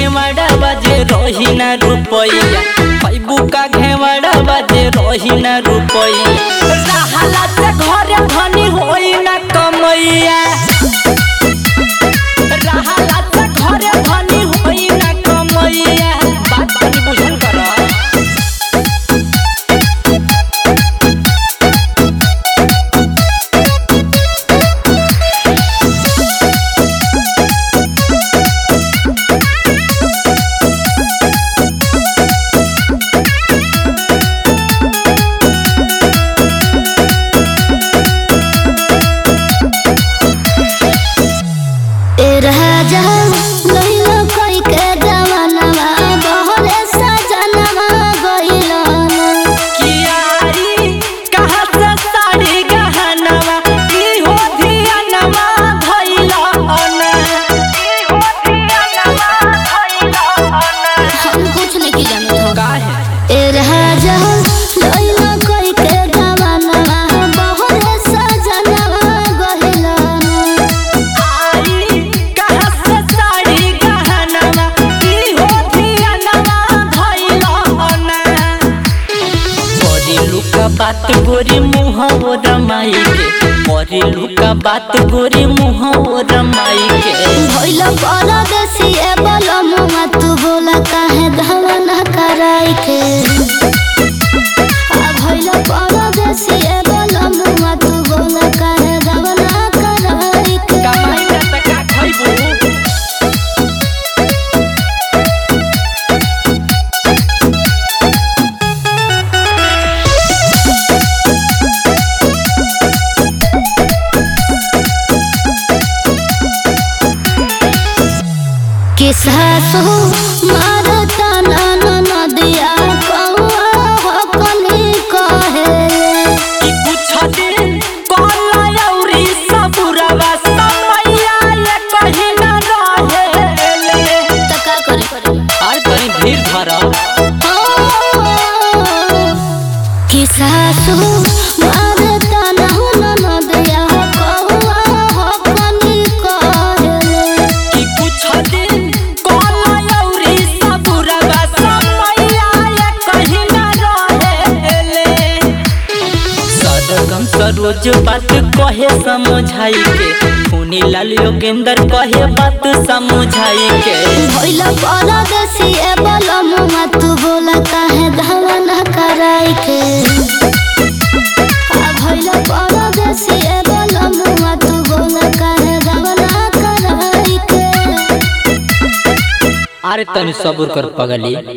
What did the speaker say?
घेवड़ा बाजे रही ना रुपैया पैबू का घेवड़ा बाजे रही ना रुपैया रहला से घरे धनी होई ना कमैया रहला से घरे धनी होई ना कमैया बात तनी बुझल कर ए राजा लइलो कोई के जवानवा बहरे सजनवा गइलो कियारी कहाँ से साड़ी गहनवा की हो धियानवा भइला अना की हो धियानवा भइला अना हम कुछ नहीं जानत हो काहे ए राजा लइलो कोई के जवानवा बहरे सजनवा गइलो आई कहाँ से साड़ी गहनवा की हो धियानवा भइला अना बड़ी लुका बात गोरी मुँह ओ रमाई के बड़ी लुका बात गोरी मुँह ओ रमाई के भइलो परदेसी ए बोलो मुआ तू बोला काहे धवना कराई के आ भइलो परदेसी ए बोलो मुआ तू बोला काहे धवना कराई के कमाई ना त का खइबू किसासु मारता नन नदिया कौआ हो कनी कहे ई कुछ दिन कोला औरी सबुरवा समैया ये कहीं न रहेले त का करे आर कहीं धीर धरा किसासु मारता नन नदिया कौआ हो कनी कहे ई कुछ दिन कोला औरी सबुरवा समैया ये कहीं न रहेले सदगम सरोज बात कहे समझाई के खूनी लाल योगेंद्र कहे बात समझाई के भइला परदेसी ए बोलो मुआ तू बोला काहे धवना कराई के आ भइला परदेसी ए बोलो मुआ तू बोला काहे धवना कराई के अरे तनी सब्र कर पगली